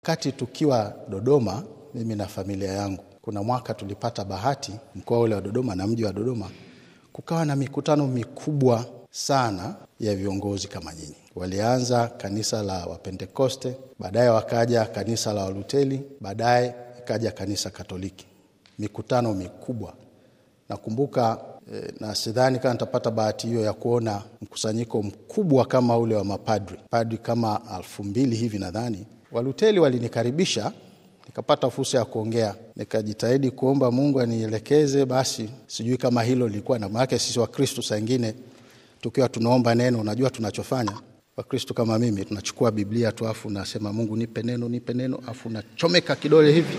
Wakati tukiwa Dodoma, mimi na familia yangu, kuna mwaka tulipata bahati mkoa ule wa Dodoma na mji wa Dodoma, kukawa na mikutano mikubwa sana ya viongozi kama nyinyi. Walianza kanisa la Wapentekoste, baadaye wakaja kanisa la Waluteli, baadaye ikaja kanisa Katoliki. Mikutano mikubwa nakumbuka eh, na sidhani kama nitapata bahati hiyo ya kuona mkusanyiko mkubwa kama ule wa mapadri, padri kama alfu mbili hivi nadhani. Waluteli walinikaribisha nikapata fursa ya kuongea, nikajitahidi kuomba Mungu anielekeze. Basi sijui kama hilo lilikuwa na maana, sisi Wakristo saa ingine tukiwa tunaomba neno, unajua tunachofanya Wakristo kama mimi, tunachukua Biblia tu afu nasema Mungu nipe neno, nipe neno, afu nachomeka kidole hivi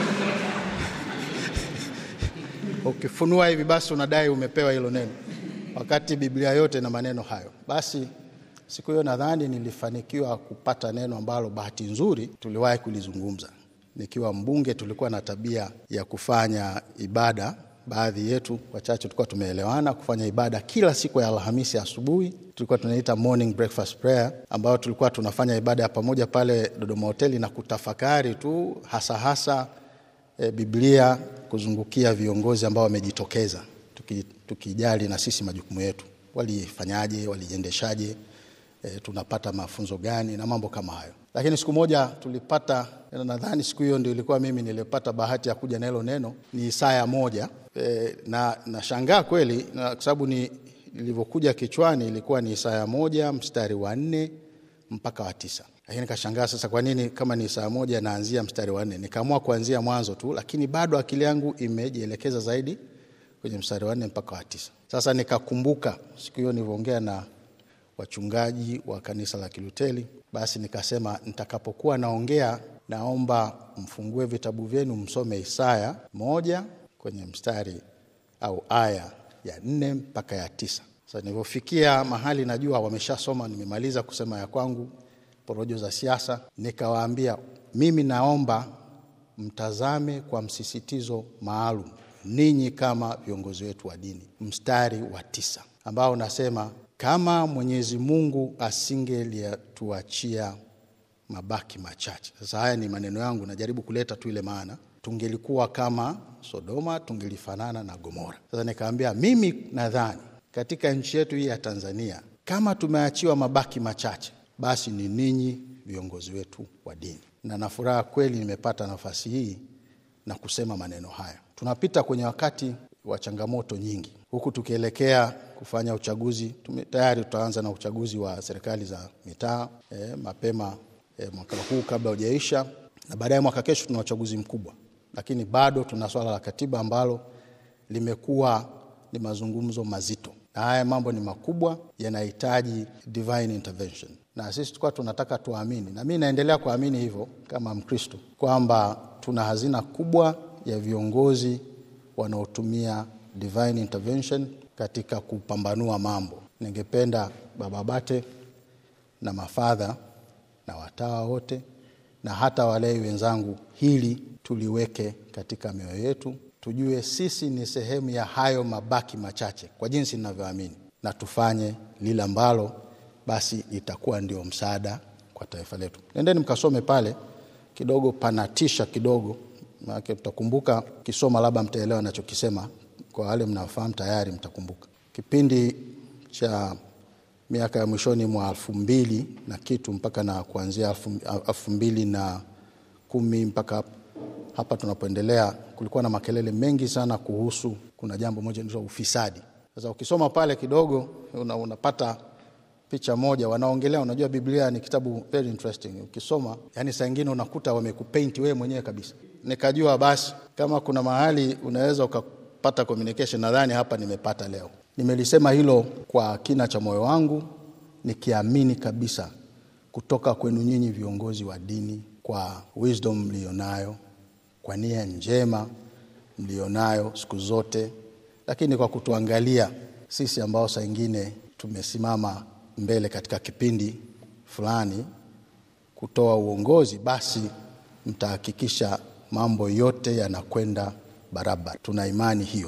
ukifunua hivi basi unadai umepewa hilo neno, wakati Biblia yote na maneno hayo. Basi siku hiyo nadhani nilifanikiwa kupata neno ambalo bahati nzuri tuliwahi kulizungumza. Nikiwa mbunge, tulikuwa na tabia ya kufanya ibada, baadhi yetu wachache tulikuwa tumeelewana kufanya ibada kila siku ya Alhamisi asubuhi, tulikuwa tunaita morning breakfast prayer, ambayo tulikuwa tunafanya ibada ya pamoja pale Dodoma hoteli na kutafakari tu hasa hasa e, Biblia kuzungukia viongozi ambao wamejitokeza, tuki, tukijali na sisi majukumu yetu, walifanyaje, walijiendeshaje, e, tunapata mafunzo gani na mambo kama hayo. Lakini siku moja tulipata, nadhani siku hiyo ndio ilikuwa mimi nilipata bahati ya kuja na hilo neno, ni Isaya moja e, na nashangaa kweli na kwa sababu ni ilivyokuja kichwani ilikuwa ni Isaya moja mstari wa nne mpaka wa tisa lakini kashangaa sasa, kwa nini kama ni saa moja naanzia mstari wa nne? Nikaamua kuanzia mwanzo tu, lakini bado akili yangu imejielekeza zaidi kwenye mstari wa nne mpaka wa tisa. Sasa nikakumbuka siku hiyo nilivyoongea na wachungaji wa kanisa la Kiluteli, basi nikasema nitakapokuwa naongea, naomba mfungue vitabu vyenu msome Isaya moja kwenye mstari au aya ya nne mpaka ya tisa. Sasa nilivyofikia mahali najua wameshasoma, nimemaliza kusema ya kwangu porojo za siasa, nikawaambia mimi naomba mtazame kwa msisitizo maalum ninyi kama viongozi wetu wa dini, mstari wa tisa ambao unasema kama Mwenyezi Mungu asingelituachia mabaki machache. Sasa haya ni maneno yangu, najaribu kuleta tu ile maana, tungelikuwa kama Sodoma, tungelifanana na Gomora. Sasa nikaambia mimi nadhani katika nchi yetu hii ya Tanzania kama tumeachiwa mabaki machache basi ni ninyi viongozi wetu wa dini, na na furaha kweli nimepata nafasi hii na kusema maneno haya. Tunapita kwenye wakati wa changamoto nyingi, huku tukielekea kufanya uchaguzi. Tume, tayari tutaanza na uchaguzi wa serikali za mitaa eh, mapema eh, mwaka huu kabla hujaisha, na baadaye mwaka kesho tuna uchaguzi mkubwa, lakini bado tuna swala la katiba ambalo limekuwa ni mazungumzo mazito na haya mambo ni makubwa, yanahitaji divine intervention, na sisi tulikuwa tunataka tuamini, na mi naendelea kuamini hivyo kama Mkristo kwamba tuna hazina kubwa ya viongozi wanaotumia divine intervention katika kupambanua mambo. Ningependa Baba Bate na mafadha na watawa wote na hata walei wenzangu, hili tuliweke katika mioyo yetu tujue sisi ni sehemu ya hayo mabaki machache kwa jinsi ninavyoamini, na tufanye lile ambalo basi itakuwa ndio msaada kwa taifa letu. Nendeni mkasome pale kidogo, panatisha kidogo, maana mtakumbuka kisoma, labda mtaelewa nachokisema. Kwa wale mnaofahamu tayari mtakumbuka kipindi cha miaka ya mwishoni mwa elfu mbili na kitu mpaka na kuanzia elfu mbili na kumi mpaka hapa tunapoendelea, kulikuwa na makelele mengi sana kuhusu, kuna jambo moja linaitwa ufisadi. Sasa ukisoma pale kidogo una, unapata picha moja, wanaongelea. Unajua, Biblia ni kitabu very interesting, ukisoma yani saa ingine unakuta wamekupainti wewe mwenyewe kabisa. Nikajua basi kama kuna mahali unaweza ukapata communication, nadhani hapa nimepata leo. Nimelisema hilo kwa kina cha moyo wangu, nikiamini kabisa kutoka kwenu nyinyi viongozi wa dini, kwa wisdom mlionayo kwa nia njema mlionayo siku zote, lakini kwa kutuangalia sisi ambao saa ingine tumesimama mbele katika kipindi fulani kutoa uongozi, basi mtahakikisha mambo yote yanakwenda barabara. Tuna imani hiyo.